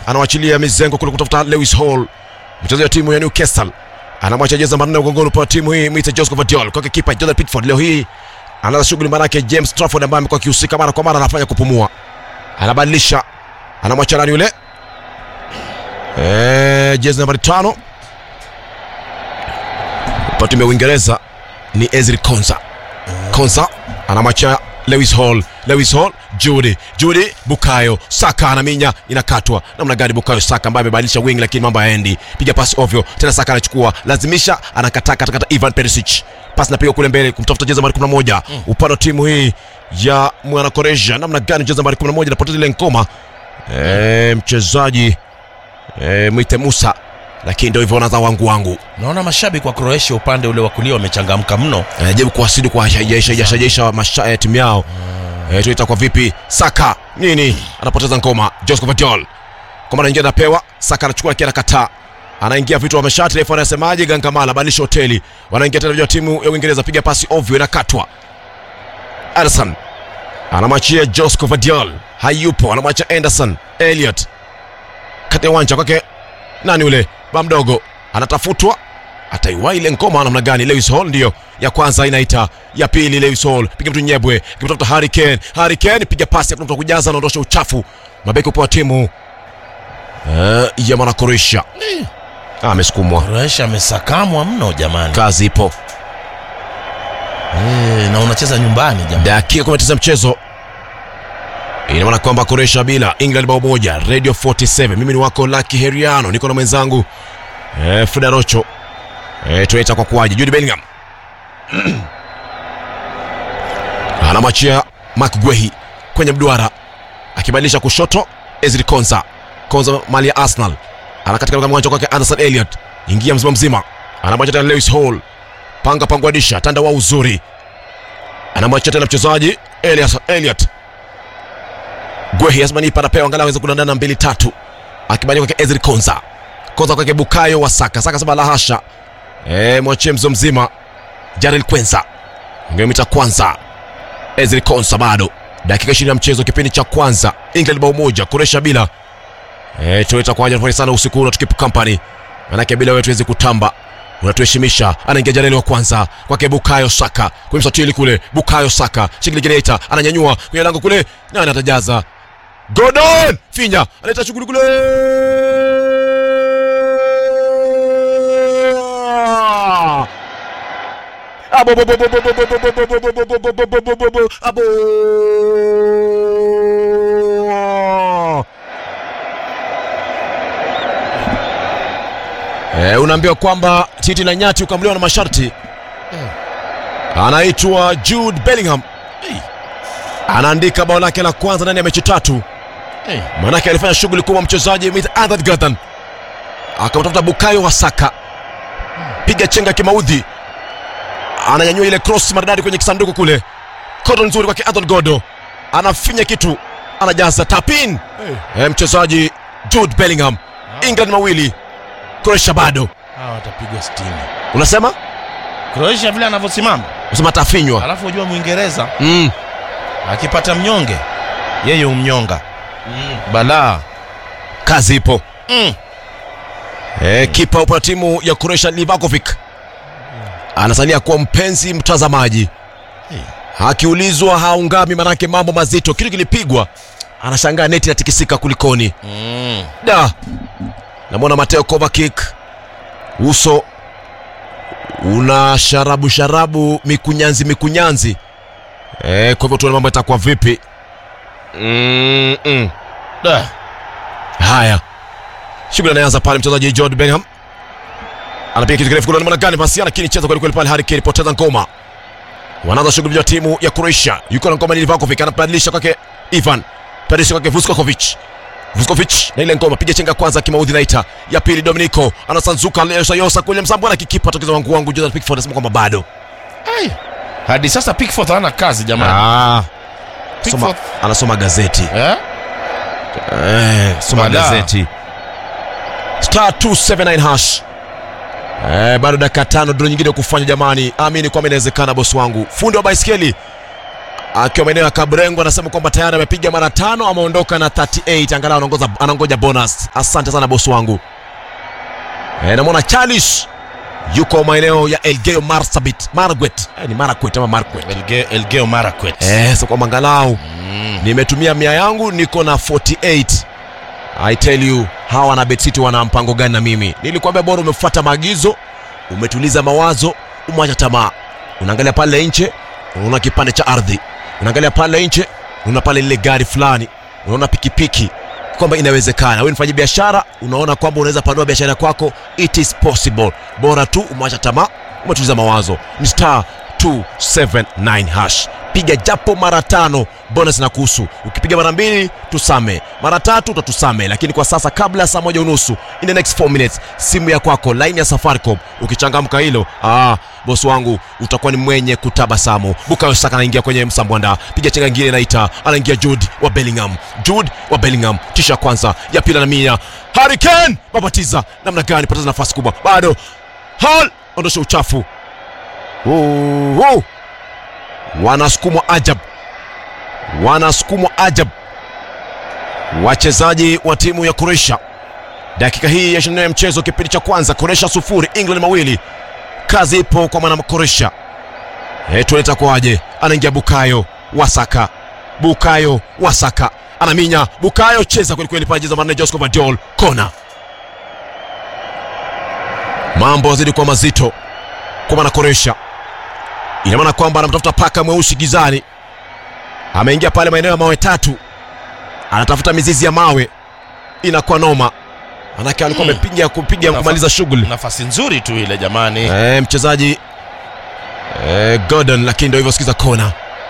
anawachilia mizengo kule kutafuta Lewis Hall, mchezaji wa timu ya Newcastle, anamwacha jeza manne ugongoni kwa timu hii mwite Joseph Vadiol kwake kipa Jordan Pickford. Leo hii anaanza shughuli, manake James Trafford ambaye amekuwa akihusika mara kwa mara anafanya kupumua, anabadilisha, anamwacha nani yule eh, jezi nambari tano kwa timu ya Uingereza ni Ezri Konsa. Konsa anamwacha Lewis Hall, Lewis Hall, Judy, Judy, Bukayo Saka anaminya, inakatwa namna gani? Bukayo Saka ambaye amebadilisha wing, lakini mambo hayaendi, piga pasi ovyo tena. Saka anachukua, lazimisha, anakataa katakata. Ivan Perisic, pasi napiga kule mbele kumtafuta jezi nambari 11 upande wa timu hii ya mwana Korea. Namna gani jezi nambari 11 anapoteza ile ngoma eh, mchezaji eh, mwite Musa, lakini ndio hivyo, wanaza wangu wangu naona mashabiki wa Croatia upande ule wa kulia wamechangamka mno. anajaribu kuwasili kwa shajaisha masha ya timu yao eh, tuita kwa vipi Saka nini anapoteza ngoma Joseph Vadiol kwa mara nyingine anapewa Saka anachukua lakini anakataa anaingia vitu wa mashati refu anasemaje Gangamala badilisha hoteli wanaingia tena vya timu ya Uingereza piga pasi ovyo inakatwa Ederson anamwachia Joseph Vadiol hayupo anamwacha Anderson Elliot kati ya uwanja kwake nani ule ba mdogo anatafutwa ataiwa ile ngoma namna gani? Lewis Hall ndiyo ya kwanza inaita, ya pili Lewis Hall piga mtu Nyebwe, kimtafuta Harry Kane, Harry Kane piga pasi ya mtu kujaza, anaondosha uchafu. Mabeki upo wa timu uh, ya mwana Croatia Ah, amesukumwa, Croatia amesakamwa mno jamani. kazi ipo. Eh, na unacheza nyumbani jamani. Dakika 19 mchezo ina maana kwamba Croatia bila England bao moja. Radio 47 mimi ni wako Lucky Heriano, niko na mwenzangu eh, Frida Rocho eh, tunaita kwa kuwaje Jude Bellingham anamwachia Mark Guehi kwenye mduara akibadilisha kushoto Ezri Konza Konza mali ya Arsenal anakatika katika mwanjo kwake Anderson Elliot ingia mzima mzima anamwacha tena Lewis Hall panga pangwadisha tanda wa uzuri anamwacha tena mchezaji Elias Elliot Guehi Asmani anapewa angalau aweze kudandana mbili tatu akibadilisha kwake Ezri Konza Konza kwake Bukayo wa Saka Saka sema la hasha eh mwachie mzo mzima Jarel Kwenza ngomita kwanza Ezri Konsa bado dakika 20 ya mchezo kipindi cha kwanza England bao moja Croatia bila eh tunaita kwa ajili sana usiku huu na tukipu company manake bila wewe tuwezi kutamba unatuheshimisha anaingia Jarel wa kwanza kwake Bukayo Saka kwa msatili kule Bukayo Saka shikili generator ananyanyua kwenye lango kule nani atajaza Gordon finya analeta shughuli kule Abo, bo, bo, bo, bo, bo, bo, bo, bo, bo, bo, bo, bo, bo, bo, bo, bo, bo, abo. Eh, unaambiwa kwamba titi la nyati ukamliwa na masharti. Anaitwa Jude Bellingham. Anaandika bao lake la kwanza ndani ya mechi tatu. Eh, Manake alifanya shughuli kubwa mchezaji Mit Adhat Gatan akamtafuta Bukayo wa Saka, piga chenga kimaudhi, ananyanyua ile cross maridadi kwenye kisanduku kule, kodo nzuri kwake Adhan Godo, anafinya kitu, anajaza tapin. Eh, mchezaji Jude Bellingham. England mawili, Croatia bado. hawa watapigwa 60. Unasema Croatia vile anavyosimama, unasema atafinywa. alafu ujua Mwingereza Mm. akipata mnyonge yeye umnyonga. Balaa. Kazi ipo. Mm. Eh, kipa upo na timu ya Croatia Livakovic anasalia kuwa mpenzi mtazamaji, akiulizwa haungami, manake mambo mazito, kitu kilipigwa, anashangaa neti inatikisika, kulikoni? Mm. Da, namwona Mateo Kovacic, uso una sharabu sharabu, mikunyanzi mikunyanzi. Eh, kwa hivyo tuone mambo yatakuwa vipi. mm -mm. Da. Haya, shughuli anaanza pale, mchezaji Jude Bellingham anapiga kitu kirefu kule, namna gani pasi, lakini cheza kweli kweli pale. Harry Kane poteza ngoma, wanaanza shughuli ya timu ya Croatia. Yuko na ngoma ni Livakovic, anabadilisha kwake Ivan Perisic kwake Vuskovic Vuskovic na ile ngoma, piga chenga kwanza, kimaudhi naita ya pili. Dominico anasanzuka yosa yosa kule msambo na kikipa tokeza wangu wangu. Jordan Pickford anasema kwamba bado Ai. Hadi sasa Pickford hana kazi jamani. ah, soma, Pickford. anasoma gazeti Eh? Eh, soma Mada. gazeti star 279 hash eh, bado dakika tano dro nyingine kufanya jamani amini kwamba inawezekana bosi wangu fundi wa baiskeli akiwa maeneo ya Kabrengo anasema kwamba tayari amepiga mara tano, ameondoka na 38, angalau anaongoza anangoja bonus. Asante sana bosi wangu. E, namwona Charles yuko maeneo ya Elgeyo Marsabit, Margaret. E, ni Marakwet ama Margaret. Elge, Elgeo Marakwet. Eh, so kwamba angalau Mm. nimetumia mia yangu niko na 48 I tell you hawa na Bet City wana mpango gani na mimi nilikwambia bora umefuata maagizo umetuliza mawazo umeacha tamaa unaangalia pale nje unaona kipande cha ardhi unaangalia pale nje unaona pale lile gari fulani unaona pikipiki kwamba inawezekana wewe mfanya biashara unaona kwamba unaweza panua biashara kwako it is possible bora tu umeacha tamaa umetuliza mawazo ni star 279 hash piga japo mara tano bonus na kuhusu ukipiga mara mbili tusame mara tatu utatusame lakini kwa sasa kabla ya saa moja unusu in the next 4 minutes simu ya kwako line ya safaricom ukichangamka hilo ah, bosi wangu utakuwa ni mwenye kutabasamu bukayo saka anaingia kwenye msambwanda piga chenga ingine naita anaingia jude wa bellingham jude wa bellingham tisha kwanza ya pili na mia harican babatiza namna gani pataza nafasi kubwa bado hal ondosha uchafu Woo, woo. wanasukumwa ajab wanasukumwa ajab wachezaji wa timu ya Croatia. Dakika hii ya 24 ya mchezo, kipindi cha kwanza, Croatia sufuri, England mawili. Kazi ipo kwa mwana Croatia. Eh, tueleta kwaje? Anaingia Bukayo Wasaka, Bukayo Wasaka anaminya, Bukayo cheza kweli kweli, pale jeza manne, Josko Vadiol kona. Mambo yazidi kuwa mazito kwa mwana Croatia. Ina maana kwamba anamtafuta paka mweusi gizani, ameingia pale maeneo ya mawe tatu anatafuta mizizi ya mawe, inakuwa noma, manake alikuwa Mm. amepiga kupiga Nafa- kumaliza shughuli Nafasi nzuri tu ile jamani. e, mchezaji e, Gordon, lakini ndio hivyo, sikiza kona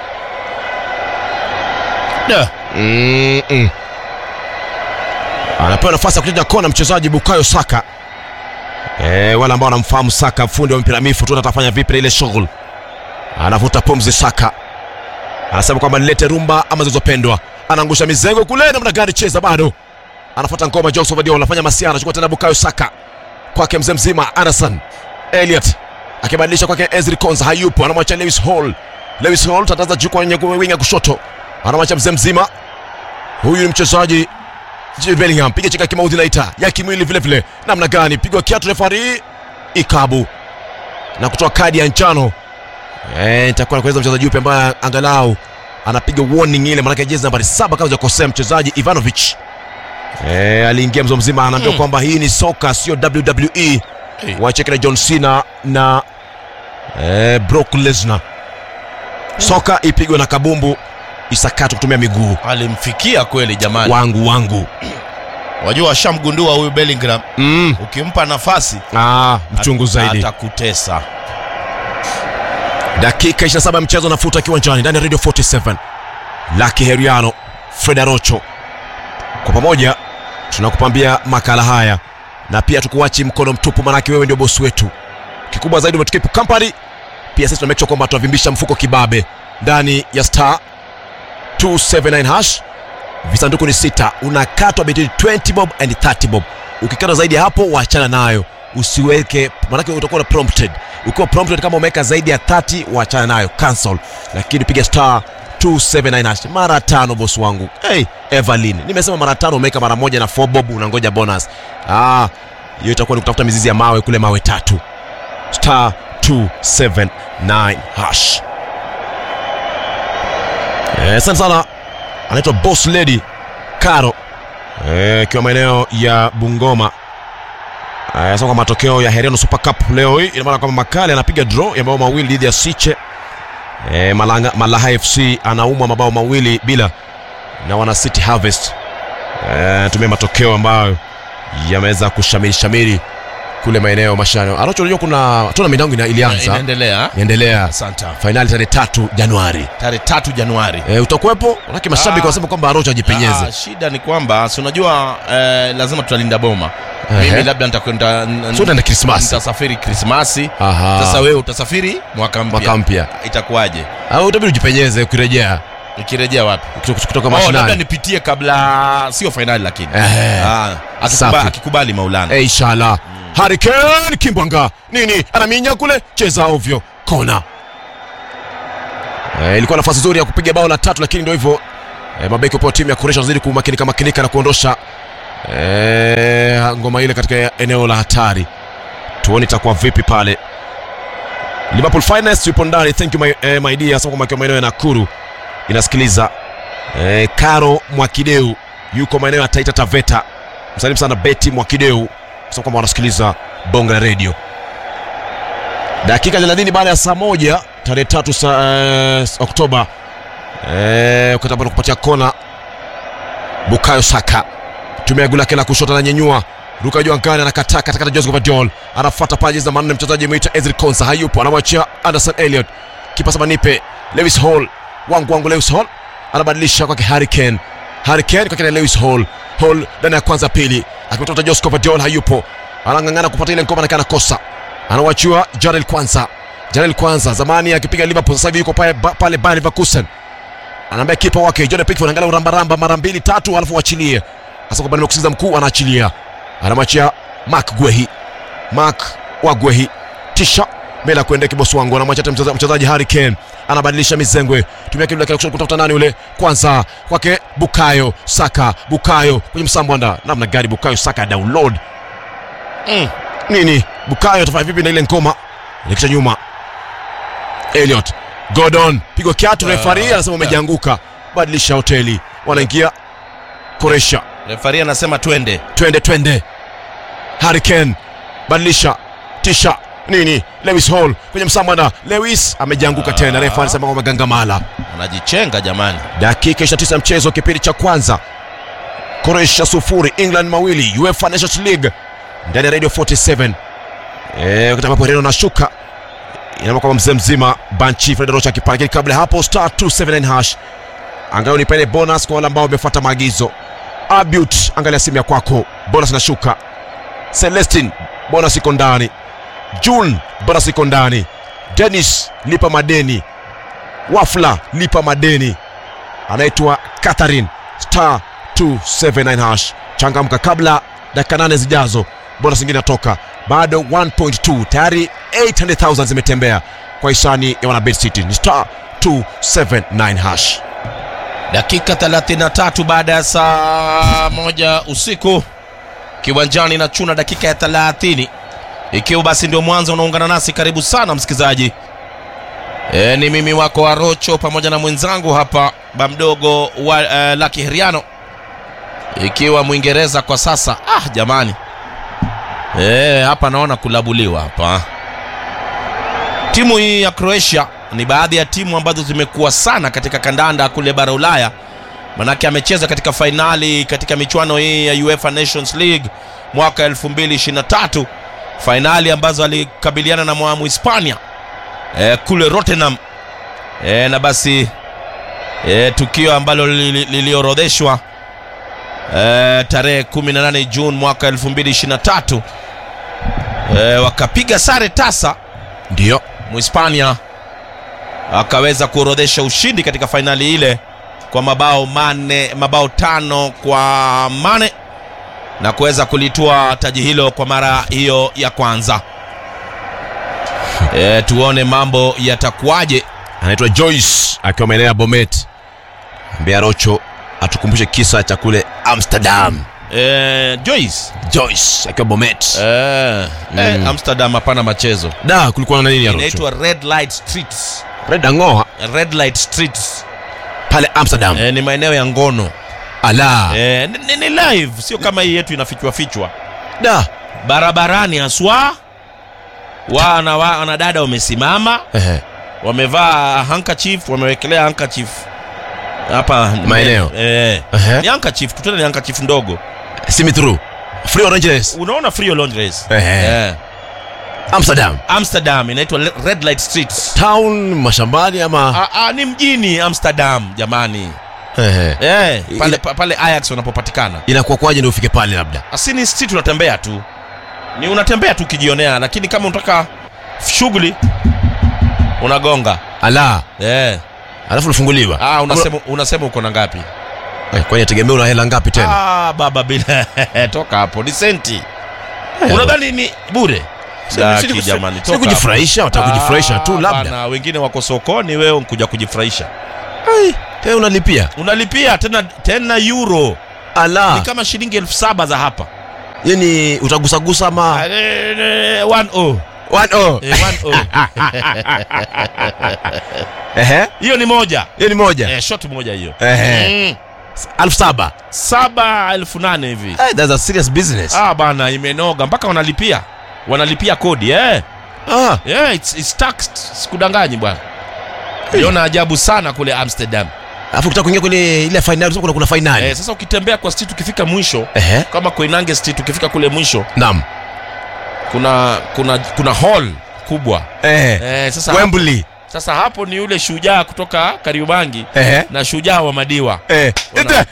Da. Mm-mm. anapewa nafasi ya kucheza kona mchezaji Bukayo Saka. E, wale ambao wanamfahamu Saka, fundi wa mpira mifu tu, atafanya vipi na ile shughuli? Anavuta pumzi Saka, anasema kwamba nilete rumba ama zilizopendwa. Anaangusha mizengo kule, namna gani? Cheza bado, anafuata ngoma. Joseph Vadio anafanya masia, anachukua tena Bukayo Saka kwake mzee mzima Anderson Elliot akibadilisha kwake Ezri Konza, hayupo, anamwacha Lewis Hall. Lewis Hall tataza juu kwenye winga kushoto, anamwacha mzee mzima huyu ni mchezaji Jude Bellingham, piga cheka kimaudhi naita ya kimwili vile vile, namna gani? Pigwa kiatu refari ikabu na kutoa kadi ya njano. Eh, nitakuwa nakueleza mchezaji yupi ambaye angalau anapiga warning ile, maanake jezi nambari saba kama hujakosea, mchezaji Ivanovic eh, aliingia mzo mzima, anaambiwa Mm. kwamba hii ni soka sio WWE. Hey. Wacheke na John Cena na eh, Brock Lesnar. Soka ipigwe na kabumbu, isakatwe kutumia miguu. Alimfikia kweli jamani. Wangu wangu Wajua washamgundua huyu Bellingham, mm. ukimpa nafasi Ah, mchungu zaidi. atakutesa. Dakika 27 ya mchezo nafuta kiwanjani ndani ya Radio 47. Lucky Heriano, Fred Arocho. Kwa pamoja tunakupambia makala haya na pia tukuachi mkono mtupu, manake wewe ndio bosi wetu. Kikubwa zaidi umetukipu company. Pia sisi tunamake sure kwamba tunavimbisha mfuko kibabe ndani ya star 279 hash. Visanduku ni sita, unakatwa between 20 bob and 30 bob. Ukikata zaidi ya hapo, wachana nayo, usiweke, manake utakuwa na prompted. Ukiwa prompted kama umeweka zaidi ya 30, wachana nayo, cancel. Lakini piga star 279 hash mara tano, bosi wangu. Hey, Evelyn, nimesema mara tano, umeweka mara moja na 4 bob, unangoja bonus. Ah, hiyo itakuwa ni kutafuta mizizi ya mawe kule, mawe tatu. Star 279 hash. Eh, asante sana anaitwa boss lady karo Eh, ikiwa maeneo ya bungoma Eh, sasa kwa matokeo ya heriano super cup leo hii ina maana kwamba makale anapiga draw ya mabao mawili dhidi ya siche Eh, Malanga, malaha fc anaumwa mabao mawili bila na wana city harvest Eh, tumia matokeo ambayo yameweza kushamiri shamiri kule maeneo mashano anacho unajua kuna tuna midango ina- ilianza Inaendelea. inaendelea Asante. fainali tarehe tatu januari Tarehe tatu Januari. e, utakuwepo manake mashabiki Ah. wanasema kwamba arocho ajipenyeze Ah, shida ni kwamba si unajua eh, lazima tutalinda boma. Ehe. Mimi labda nitakwenda n- So utaenda Krismasi? Nitasafiri Krismasi. Aha. Sasa wewe utasafiri mwaka mpya. mwaka mpya Itakuwaje? au utabidi ujipenyeze ukirejea Ukirejea wapi? kutoka, kutoka Oh, labda mashinani nipitie kabla sio fainali lakini. Ehe. Ah, akikuba- Safi. akikubali Maulana. Eh, inshallah Hurricane kimbwanga nini anaminya kule cheza ovyo kona Eh, ilikuwa nafasi nzuri ya kupiga bao la tatu lakini ndio hivyo eh, mabeki wa timu ya Croatia wanazidi kumakinika makinika na kuondosha eh, ngoma ile katika eneo la hatari. Tuone itakuwa vipi pale. Liverpool Finest yupo ndani. Thank you my, eh, my dear. Sasa kwa maeneo ya Nakuru inasikiliza eh, Karo Mwakideu yuko maeneo ya Taita Taveta. Msalimu sana Betty Mwakideu sasa kwamba wanasikiliza bonga la radio. Dakika 30 baada ya saa moja tarehe tatu sa, eh, Oktoba eh, wakati ambapo kupatia kona Bukayo Saka tumia gula kela kushoto na nyenyua ruka juu angani anakataa katikati Joseph Guardiola anafuata paji za manne mchezaji mwita Ezri Konsa hayupo anamwachia Anderson Elliot kipasa manipe Lewis Hall wangu wangu Lewis Hall anabadilisha kwake Harry Kane Harry Kane kwake Lewis Hall Hall ndani ya kwanza pili akimtoka Joseph Guardiola hayupo anang'ang'ana kupata ile ngoma na kana kosa anawachiwa Jarel Kwanza Jarel Kwanza zamani akipiga Liverpool sasa hivi yuko pale pale Bayer Leverkusen anaambia kipa wake Jordan Pickford angalau rambaramba mara mbili tatu alafu waachilie sasa kwamba nimekusikiza mkuu anaachilia anamwachia Mark Gwehi Mark wa Gwehi tisha mbele ya kuendea kibosi wangu anamwacha tena mcheza- mchezaji Harry Kane anabadilisha mizengwe tumia kile kile kushoto kutafuta nani ule kwanza kwake Bukayo Saka Bukayo kwenye msambwanda namna gani Bukayo Saka download mm. nini Bukayo atafanya vipi na ile ngoma ilikisha nyuma Elliot Gordon pigwa kiatu Ah, refari anasema ah. umejianguka badilisha hoteli wanaingia Koresha refari anasema twende twende twende Harry Kane badilisha tisha nini Lewis Hall kwenye msamana Lewis amejianguka tena refa anasema kwamba gangamala anajichenga jamani dakika 29 ya mchezo kipindi cha kwanza Croatia sufuri England mawili UEFA Nations League ndani ya Radio 47 eh wakati ambapo Reno anashuka inaona kwamba mzee mzima Banchi Fred Rocha akipanga lakini kabla ya hapo star 279 hash angalau nipende bonus kwa wale ambao wamefuata maagizo Abut angalia simu ya kwako bonus inashuka Celestin bonus iko ndani June bonus iko ndani Dennis lipa madeni Wafla lipa madeni anaitwa Catherine star 279 hash changamka kabla dakika nane zijazo bonus nyingine inatoka bado 1.2 tayari 800000 zimetembea kwa hisani ya wana Bet City ni star 279 hash dakika 33 baada ya saa moja usiku kiwanjani na chuna dakika ya 30 ikiwa basi ndio mwanzo unaungana nasi karibu sana msikilizaji e, ni mimi wako arocho pamoja na mwenzangu hapa bamdogo wa uh, laki heriano ikiwa mwingereza kwa sasa ah jamani e, hapa naona kulabuliwa hapa timu hii ya croatia ni baadhi ya timu ambazo zimekuwa sana katika kandanda kule bara ulaya manake amecheza katika fainali katika michuano hii ya uefa nations league mwaka 2023 fainali ambazo alikabiliana na mwamu hispania e, kule rotterdam e, na basi e, tukio ambalo lili- liliorodheshwa e, tarehe 18 juni mwaka 2023 e, wakapiga sare tasa ndio Mhispania akaweza kuorodhesha ushindi katika fainali ile kwa mabao mane, mabao tano kwa mane na kuweza kulitua taji hilo kwa mara hiyo ya kwanza. E, tuone mambo yatakuwaje. anaitwa Joyce akiwa maeneo ya Bomet ambia Rocho atukumbushe kisa cha kule Amsterdam E, Joyce Joyce akiwa Bomet e, e, Amsterdam hapana machezo, da kulikuwa na nini ya Rocho inaitwa Red Light Streets. Red Angoa Red Light Streets pale Amsterdam e, ni maeneo ya ngono ala e, ni, ni, ni live, sio kama hii yetu inafichwa fichwa. da barabarani haswa wana wa- wanadada wamesimama ehe wamevaa handkerchief wamewekelea handkerchief hapa Maeneo. eh, Ehe. ni handkerchief tu tena ni handkerchief ndogo see me through free oranges unaona free lingeries Ehe. eh. Amsterdam amsterdam inaitwa Le- red light streets town mashambani ama ah, ah, ni mjini amsterdam jamani ehe eh, pale, Ile- pa- pale ayax wanapopatikana inakuwa kwaje ndio ufike pale labda asini street unatembea tu ni unatembea tu ukijionea lakini kama unataka shughuli unagonga ala eh. alafu unafunguliwa Ah, unasema, unasema uko na ngapi? Eh, kwani ategemea una hela ngapi tena Ah, baba bila toka hapo ni senti. Unadhani ni bure? Daki, Si- si- jamani, si toka kujifurahisha wataka kujifurahisha tu Ah, labda bana, wengine wako sokoni wewe nkuja kujifurahisha Ai, tena unalipia unalipia tena tena euro ni ala kama shilingi elfu saba za hapa yani utagusagusa ama Eh, eh, one oh. One, oh. Eh, one oh. Ehe, hiyo ni moja hiyo ni moja eh, shot moja hiyo Ehe. mm. elfu saba saba elfu nane hivi Hey, that's a serious business ah bana imenoga mpaka wanalipia wanalipia kodi eh. ah. Yeah, it's, it's taxed sikudanganyi bwana liona ajabu sana kule amsterdam alafu ukitaka kuingia kwenye ile finali kuna kuna finali eh, sasa ukitembea kwa street ukifika mwisho Ehe, kama koinange street ukifika kule mwisho naam kuna kuna kuna hall kubwa Ehe. eh, sasa, hapo, Wembley sasa hapo ni yule shujaa kutoka kariubangi Ehe. na shujaa wa madiwa Eh. Wana-